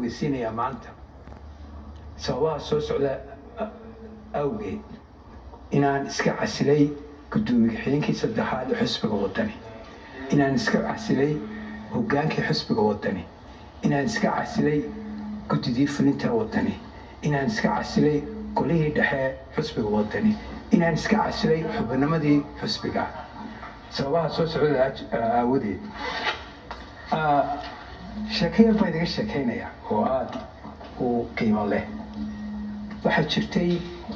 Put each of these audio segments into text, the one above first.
ogeysiinayaa maanta sababaha soo socda awgeed inaan iska casilay guddoomiye xigeenkii saddexaad ee xusbiga waddani inaan iska casilay hoggaankii xusbiga waddani inaan iska casilay guddidii fulinta waddani inaan iska casilay golihii dhexe xusbiga waddani inaan iska casilay xubinimadii xusbiga sababaha soo socda aawadeed sheekayar baa idaga sheekaynaya oo aada u qiimo leh waxaa jirtay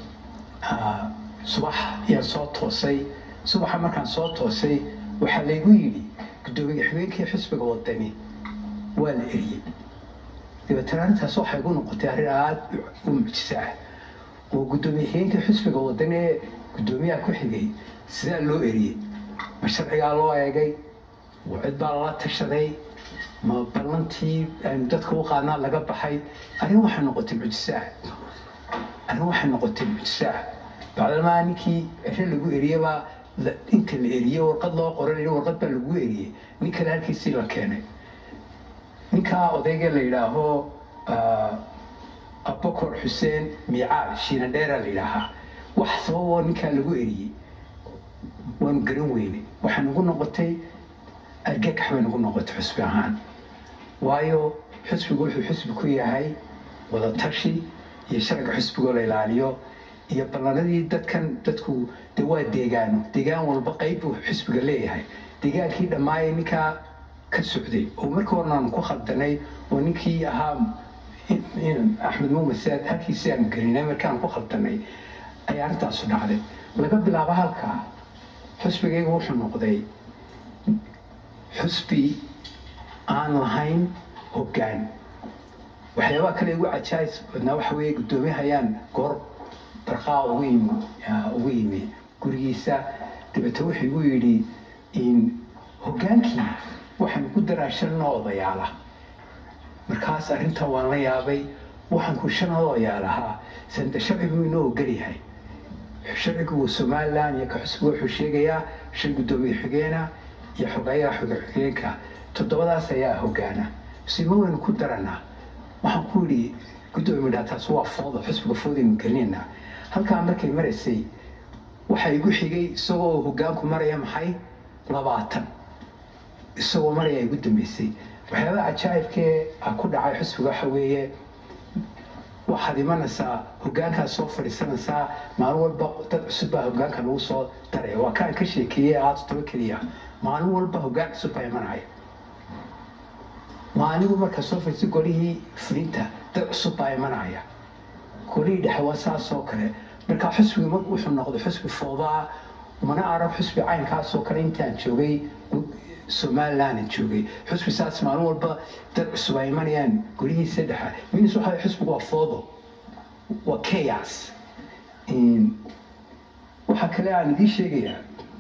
subax ayaan soo toosay subaxa markaan soo toosay waxaa laygu yidhi guddoomiye xigeenkii xusbiga waddani waa la eriyey dabeetana arrintaas waxay igu noqotay arrin aada u mucjiso ah oo guddoomiye xigeenkii xusbiga waddani ee guddoomiyaha ku xigay sidaa loo eriyey ma sharcigaa loo eegay cid baa lala tashaday ma ballantii aynu dadka u qaadnaa laga baxay arrin waxay noqotay mucjiso ah arrin waxay noqotay mucjiso ah bacdalmaa ninkii ciro lagu eriyebaa inta la eriyey warqad loo qoran warqad baa lagu eriyey nin kale halkiisii la keenay ninkaa odayga la yidhaaho abakor xuseen miicaal shiinadheera la yidhaahaa wax sababoo ninkaa lagu eriyey waanu garan weynay waxay nagu noqotay argagax bay nagu noqotay xusbi ahaan waayo xusbigu wuxuu xusbi ku yahay wadatashi iyo sharciga xusbigoo la ilaaliyo iyo ballanadii dadkan dadku de waa deegaano deegaan walba qayb buu xusbiga leeyahay deegaankii dhammaayay ninkaa ka socday oo markii horena aanu ku khaldanay oo ninkii ahaa axmed muumed saad halkiisi aanu gelinay markaan ku khaldanay ayaa arrintaasu dhacday laga bilaabo halkaa xusbigayga wuxuu noqday xusbi aan lahayn hoggaan waxyaabaha kale igu cajaayis badnaa waxa weeye guddoomiyahayaan goor barqaa ugu yimi ugu yimi gurigiisa dabeete wuxuu igu yidhi hoggaankii waxaan ku daraa shan noo odayaala markaas arrinta waan la yaabay waxaan ku shan odayaalahaa sanda sharcigu inoo ogolyahay sharcigu somalilan iyo ka xusbiga wuxuu sheegayaa shan guddoomiye xigeena iyo xogayaha xoga xigeenka toddobadaas ayaa hoggaana sima waynu ku daranaa waxaan ku yidhi guddoomiye midhaa taas waa fooda xusbiga foodaynu gelinaynaa halkaa markay maraysay waxaa igu xigay isagoo hoggaanku maraya maxay labaatan isagoo maraya igu dambeysay waxyaabaha cajaa'ibkee ku dhacay xusbiga waxa weeye waxaad imanaysaa hoggaankaad soo fadhiisanaysaa maalin walba dad cusub baa hoggaanka lagu soo daraya waa kaan ka sheekeeyey aada toba keliya maalin walba hoggaan cusub baa imanaya maaligu markaa soo fadhiistay golihii fulinta dad cusub baa imanaya golihii dhexe waa saas oo kale markaa xusbiga mar wuxuu noqday xusbi foodaa mana arag xusbi caynkaasoo kale intaan joogay somalilandan joogay xusbi saas maalin walba dad cusub ay imanayaan golihiisa dhexa minis waxa xusbigu waa foodo waa chaos waxaa kale aan idiin sheegayaa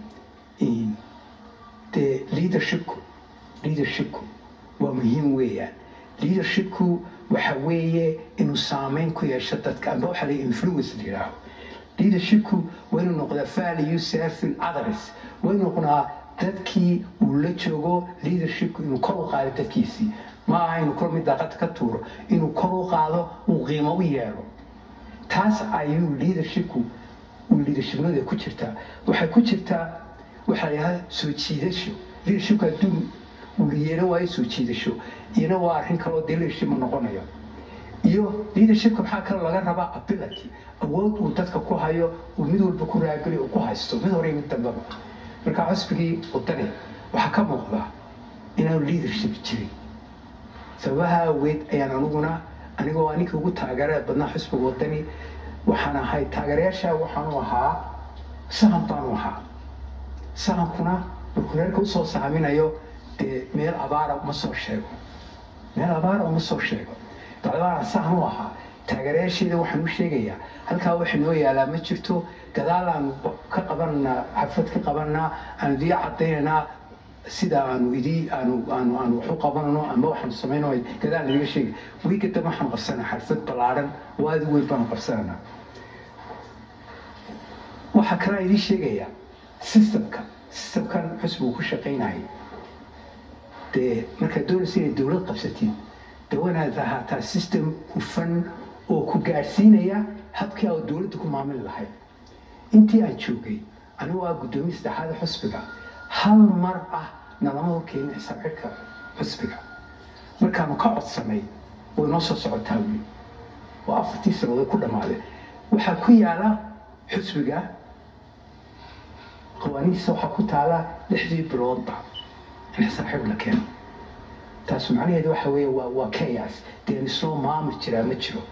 dee leadershipku leadershipku waa muhiim weeyaan leadershipku waxa weeye inuu saameyn ku yeesho dadka amba waxa la influence la yidhaaho leadershipku waa inuu noqdaa value serving others waa inuu noqdaa dadkii uu la joogo leadershipku inuu kor u qaado dadkiisii ma aha inuu kor mid daaqad ka tuuro inuu kor u qaado uu qiimo u yeelo taas ayuu leadershipku uu leadershipnimada ku jirtaa waxay ku jirtaa waxaa la yidhahdaa soo jiidasho leadershipku hadduu uu yeelan waayo soo jiidasho iyana waa arrin kaloo dee leadership ma noqonayo iyo leadershipka maxaa kaloo laga rabaa ability awood uu dadka ku hayo uu mid walba ku raageli uu ku haysto mid hore mid dambaba markaa xusbigii wadani waxaa ka muuqda inaanu leadership jirin sababaha aweed ayaan aniguna anigoo aninkii ugu taageerada badnaa xusbiga wadani waxaan ahay taageerayaasha waxaanu ahaa sahan baanu ahaa sahankuna markuu reerka usoo saaminayo dee meel abaara uma soo sheego meel abaara uma soo sheego bacdabaana sahan u ahaa taageerayaasheeda waxaan u sheegayaa halkaa waxa noo yaalaa ma jirto gadaal aanu ka qabananaa xafad ka qabananaa aanu idii cadaynaynaa sida aanu idii aanu aanu aanu wax u qabanano ama waxaanu samayno gadaal nadiga sheegay wiiga dambe waxaanu qabsanaa xalfad ballaaran oo aada u weyn baanu qabsananaa waxaa kalaa idii sheegayaa systemka systemkan xusbigu ku shaqaynayay dee markaad doonaysa inay dowlad qabsatid de wanaad ahaataa system hufan oo ku gaadhsiinaya habkii aa dowladda ku maamuli lahayd intii aan joogay anigu waa guddoomiye saddexaad xusbiga hal mar ah nalama horkeena xisaabxidhka xusbiga markaanu ka codsanay way noo soo socotaa weli oo afartii sanadood ku dhammaaday waxaa ku yaala xusbiga qawaanihiisa waxaa ku taala lixdii biloodba in xisaabxidh la keeno taasu macnaheedu waxa weeye waa waa chaos deen isoo maamul jiraa ma jiro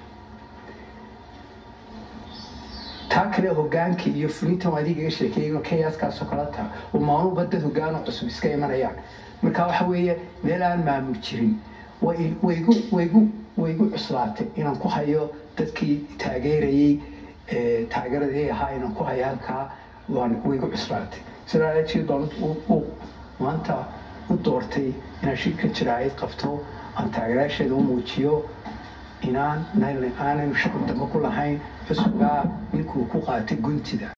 taa kale hogaanka iyo fulintan adigaga sheekeeyen chaoskaasoo kala taa oo maamuba dad hogaano cusub iska imanayaan marka waxa weeye meel aan maamul jirin waygu waygu waygu cuslaatay inaan ku hayo dadkii taageerayey taageeradii ahaa inaan ku hayo halkaa waan waygu cuslaatay sidaa darteed baan maanta u doortay inaan shirka jiraayad qabto aan taageerayaasheeda u muujiyo inaan aanaynu shaqo dambe ku lahayn xusbigaa ninkuu ku qaatay guntida